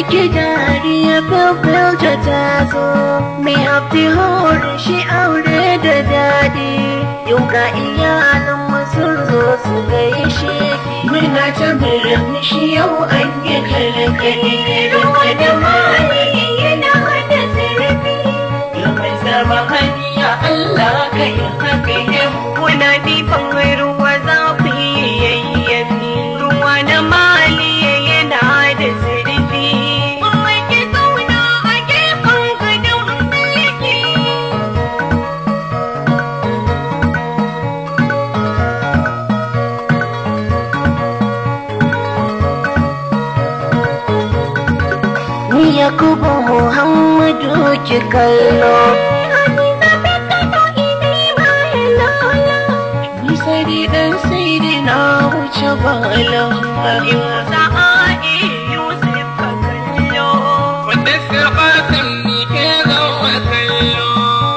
ki dariya fil ta taso mai hafi horin shi aure da daɗi yau ga iyalan sun zo su gaishe ki muna ta murmushi yau an yi kalakali ruwa da mali yana hada zarafi yau mai zama hanya Allah ka yi haka yau muna nifan ruwa za ku yi yayyafi ruwa da mali yana da zarafi mai ki zauna a gefen gadon mulki ni yakubu muhammadu ki kallo ni sai dan sai dai na wuce bala sa'a'i yusuf ka kallo Wanda sirbatin ni ke zama kallo.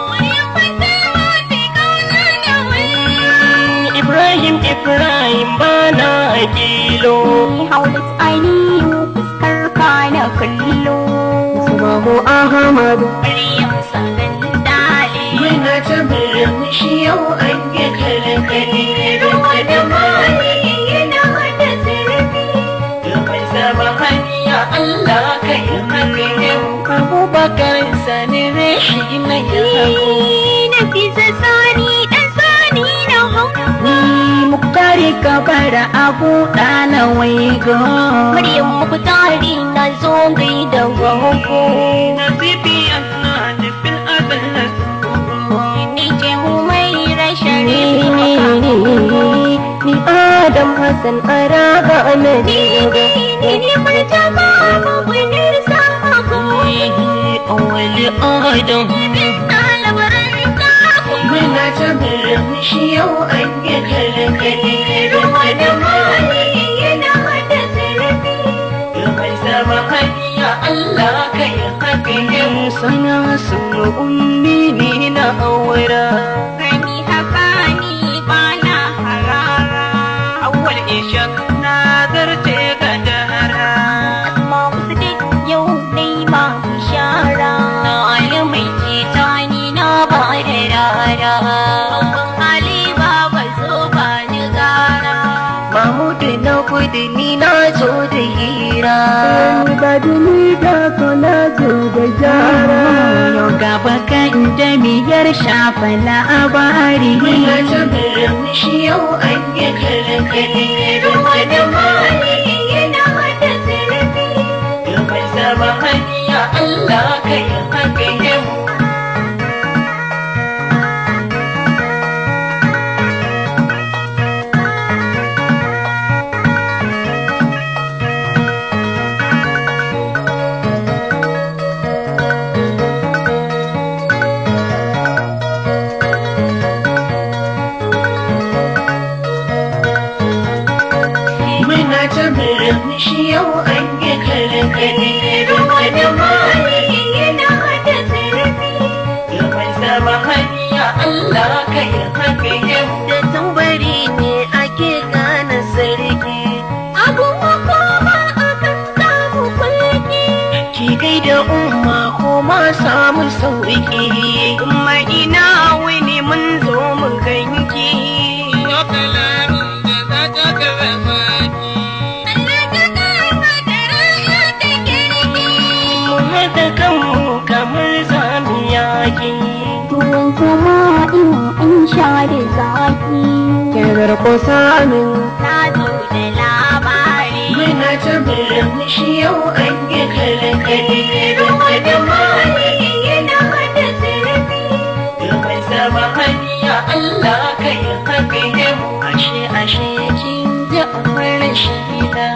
Ibrahim Ibrahim bana kilo Haulat ainihin fuskar ka na kallo. Subahu Ahmad Maryam sanan dale. Muna ta murmushi yau an yi kalakali ruwa da mali yana hada zarafi Domin zama hanya Allah ka yi haka yau Abubakar sani rashi na yabo Na fi sani dan sani na hau. Ni muktari kabara abu ɗana waigo Maryam mukutari na zo gai da gogo. Nasibi ana nufin adana Ni ce mu mai Ni rashin ni ni Adam Hassan Araga Anadi Ni martaba mabunar sako. Awali Adam Ɗalibaran sako. Muna ta murmushi yau an yi kalakali ruwa da mali yana hada zarafi Domin zama hanya Allah ka yi haka yau Sana sunu ummi ni na aura Gani haka ni bana harara. Awwal ishak na zarce ga dara Asma wasu duk yau dai ma bishara. Na ali mai Jita ni na ba da rara. Babban hali ba ba zo ba ni gara. Mahmudu na gudu ni na zo da hira Ni ba duni da ko na zo da gyara. Yau gaba kan jami'ar shafa labari Muna ta murmushi yau an yi kalakali ruwa da mali yana hada zarafi Domin zama hanya Allah ka yi haka yau Muna ta murmushi yau an yi kalakali ruwa da mali yana hada zarafi Domin zama hanya Allah ka yi haka yau Da tambari ne ake gane sarki Abun makoma akan samu kulki. Ki gaida umma ko ma samu sauki Umma ina wani mun zo mu ganki Yau kalamin da za ta gaba maki. Allah ka kama da rana da kirki. Mu haɗa kanmu kamar zamu yaki Ruwan sama in an sha da zaki. Kenar ko samin Na zo da labari. Muna ta murmushi yau an yi kalakali ruwa da mali yana hada zarafi Domin zama hanya Allah ka yi haka yau Ashe ashe kin ji amar shida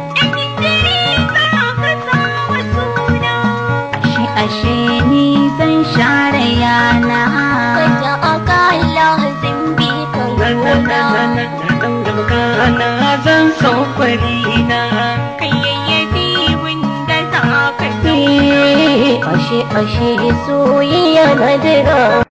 Ashe ashe ni zan share yana Kaja akala zimbi kan gona. Kana zan saukwari na Kayayyafi wanda za ka Ashe ashe soyayya na jira